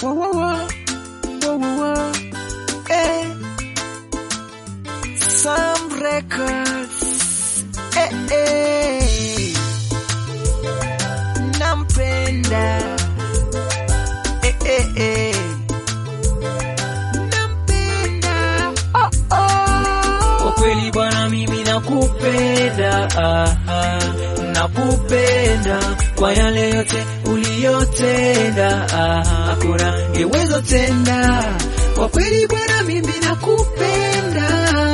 Whoa, whoa, whoa. Whoa, whoa, whoa. Eh. Some records. Eh, eh. Nampenda. Eh, eh, eh. Nampenda. Oh, oh. Kwa kweli bwana, mimi nakupenda, ah, ah, nakupenda kwa yale yote uliyotenda, ah, hakuna ngeweza tenda. Kwa kweli bwana, mimi nakupenda,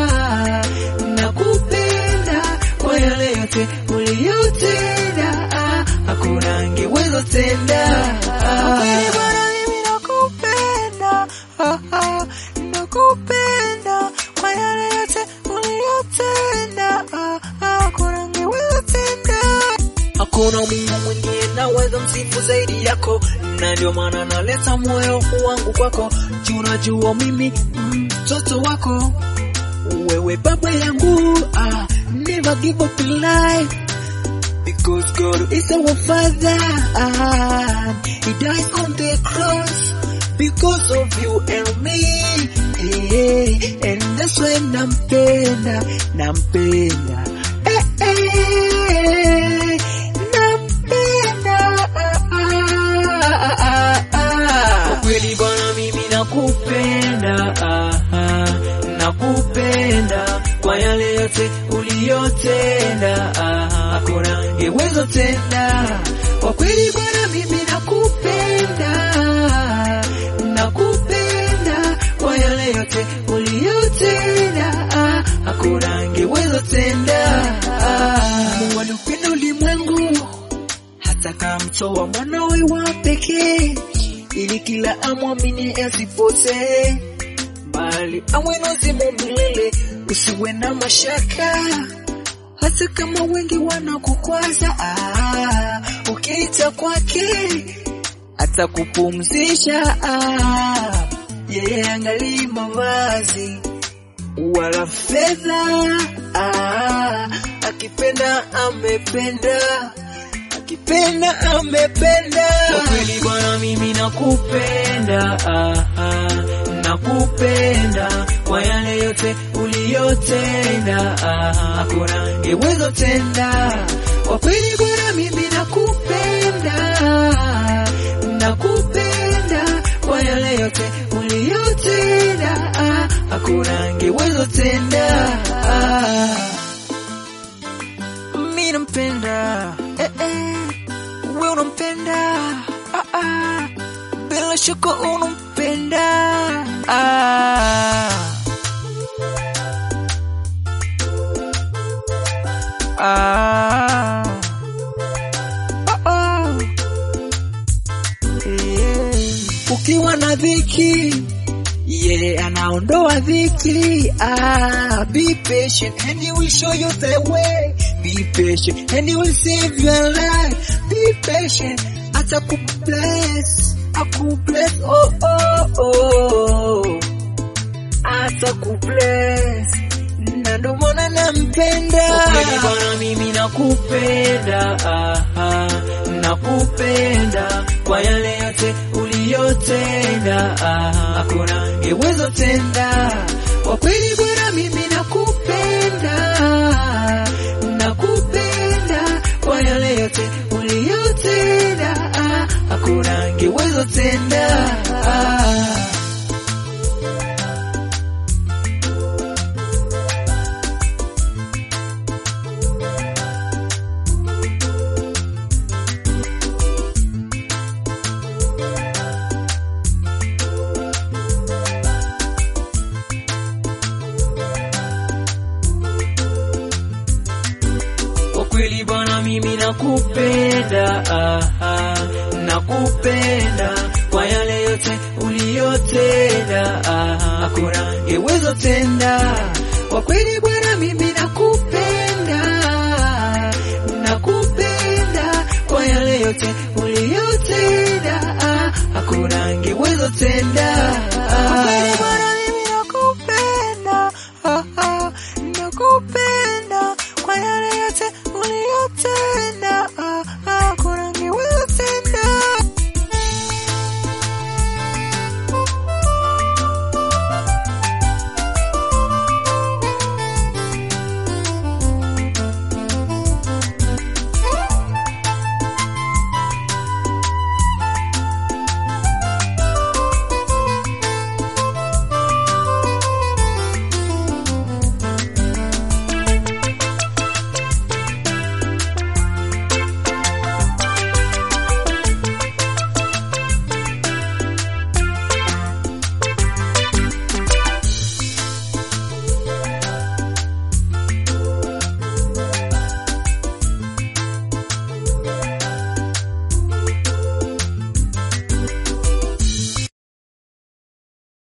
nakupenda kwa yale yote uliyotenda, ah, hakuna ngeweza tenda. Kwa kweli bwana mimi nakupenda, ah, ah, nakupenda kwa yale yote uliyotenda, ah, ah, kuna ngeweza tenda. Hakuna Mungu mwingine naweza msifu zaidi yako, na ndio maana naleta moyo wangu kwako. Juu unajua mimi mtoto wako, wewe baba yangu, ah, never give up in life because God is our father. Ah, he died on the cross because of you and me. Eh, and that's why nampenda, nampenda. Eh, eh, nampenda. Ah, ah, ah, ah. Kwa kweli bwana mimi nakupenda, ah, ah, nakupenda kwa yale yote uliyotenda, ah, hakuna ngeweza tenda. Kwa kweli bwana mimi nakupenda, nakupenda kwa yale yote uliyotenda, ah, hakuna ngeweza tenda. Ah, Mungu alipenda ulimwengu hata kamtoa mwanawe wa pekee ili kila amwamini asipotee bali awe na uzima milele. Usiwe na mashaka hata kama wengi wanakukwaza, ah, ukiita kwake atakupumzisha. Ah, yeye angalii mavazi wala fedha, ah, akipenda amependa akipenda amependa. Kwa kweli bwana, mimi nakupenda, ah, ah, nakupenda kwa yale yote uliyotenda, ah, hakuna ngeweza tenda. Kwa kweli bwana, mimi nakupenda, nakupenda kwa yale yote uliyotenda, ah, hakuna ngeweza tenda. Ah. Mimi nampenda, eh, eh. Wewe unampenda, ah, ah. Bila shaka unampenda, ah. Ah. Oh, oh. Yeah. ukiwa na dhiki yeye anaondoa dhiki ah, be patient and he will show you the way be patient and he will save your life be patient atakubless akubless oh, oh, oh. atakubless na ndo maana nampenda Kwa kweli bwana mimi nakupenda ah, ah, nakupenda kwa yale yote uliyotenda ah, hakuna ngeweza tenda kwa kweli bwana mimi nakupenda nakupenda kwa yale yote uliyotenda ah, hakuna ngeweza tenda ah. Kwa kweli bwana, mimi nakupenda, ah, ah, nakupenda kwa yale yote uliyotenda, ah, hakuna ngeweza tenda. Kwa kweli bwana, mimi nakupenda, nakupenda kwa yale yote